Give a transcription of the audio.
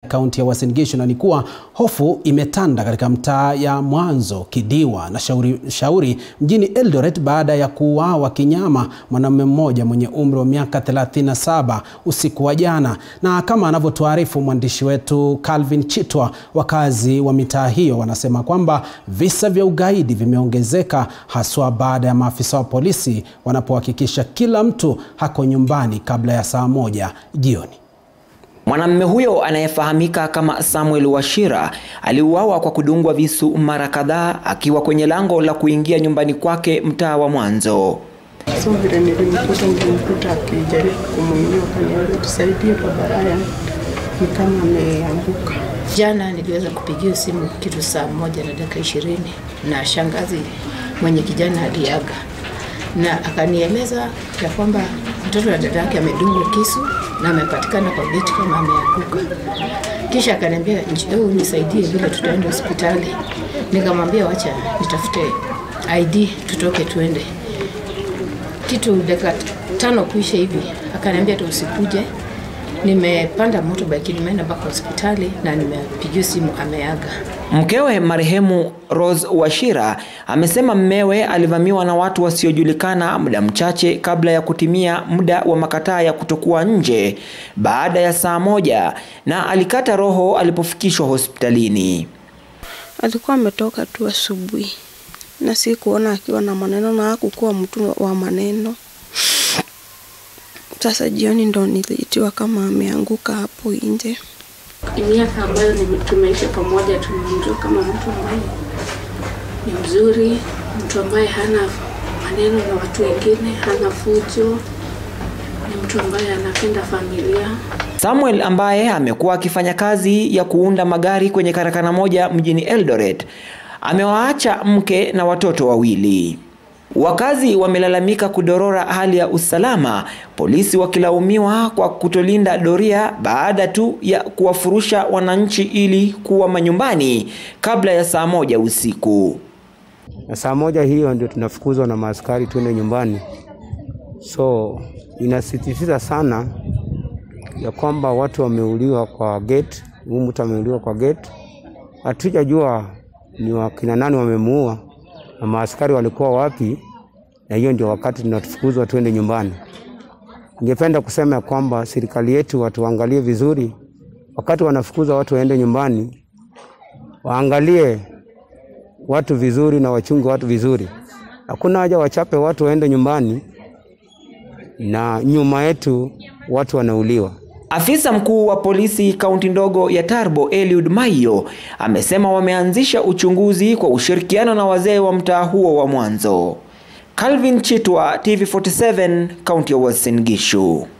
kaunti ya Uasin Gishu, na ni kuwa hofu imetanda katika mtaa ya Mwanzo, Kidiwa na Shauri, Shauri mjini Eldoret baada ya kuuawa kinyama mwanamume mmoja mwenye umri wa miaka 37 usiku wa jana. Na kama anavyotuarifu mwandishi wetu Calvin Chitwa, wakazi wa mitaa hiyo wanasema kwamba visa vya ugaidi vimeongezeka haswa baada ya maafisa wa polisi wanapohakikisha kila mtu hako nyumbani kabla ya saa moja jioni. Mwanamume huyo anayefahamika kama Samuel Wachira aliuawa kwa kudungwa visu mara kadhaa akiwa kwenye lango la kuingia nyumbani kwake mtaa wa Mwanzo. So vile nilimkuta nilimkuta akijaribu kumwinua, kaniambia tusaidie baba Ryan, ni kama ameanguka. Jana niliweza kupigiwa simu kitu saa moja na dakika ishirini na shangazi mwenye kijana aliaga, na akanieleza ya kwamba mtoto wa dada yake amedungwa kisu na amepatikana kwa geti kama ameanguka. Kisha akaniambia njoo nisaidie vile tutaenda hospitali. Nikamwambia wacha nitafute ID tutoke tuende. Kitu dakika tano kuisha hivi akaniambia tu usikuje. Nimepanda motorbike nimeenda mpaka hospitali na nimepigiwa simu ameaga. Mkewe marehemu Rose Wachira amesema mmewe alivamiwa na watu wasiojulikana muda mchache kabla ya kutimia muda wa makataa ya kutokuwa nje baada ya saa moja na alikata roho alipofikishwa hospitalini. Alikuwa ametoka tu asubuhi na si kuona akiwa na maneno na hakukuwa mtu wa maneno. Sasa jioni ndo niliitiwa kama ameanguka hapo nje. miaka ambayo nime- tumeishi pamoja tumemjua kama mtu ambaye ni mzuri, mtu ambaye hana maneno na watu wengine, hana fujo, ni mtu ambaye anapenda familia. Samuel ambaye amekuwa akifanya kazi ya kuunda magari kwenye karakana moja mjini Eldoret amewaacha mke na watoto wawili. Wakazi wamelalamika kudorora hali ya usalama, polisi wakilaumiwa kwa kutolinda doria baada tu ya kuwafurusha wananchi ili kuwa manyumbani kabla ya saa moja usiku. na saa moja hiyo ndio tunafukuzwa na maaskari tuende nyumbani. So inasisitiza sana ya kwamba watu wameuliwa kwa gate, huyu mtu ameuliwa kwa gate. Hatujajua ni wakina nani wamemuua na maaskari walikuwa wapi, na hiyo ndio wakati tunafukuzwa tuende nyumbani. Ningependa kusema ya kwamba serikali yetu watuangalie vizuri, wakati wanafukuza watu waende nyumbani, waangalie watu vizuri na wachunge watu vizuri. Hakuna haja wachape watu waende nyumbani na nyuma yetu watu wanauliwa. Afisa mkuu wa polisi kaunti ndogo ya Tarbo Eliud Maiyo amesema wameanzisha uchunguzi kwa ushirikiano na wazee wa mtaa huo wa Mwanzo. Calvin Chitwa, TV47, kaunti ya Uasin Gishu.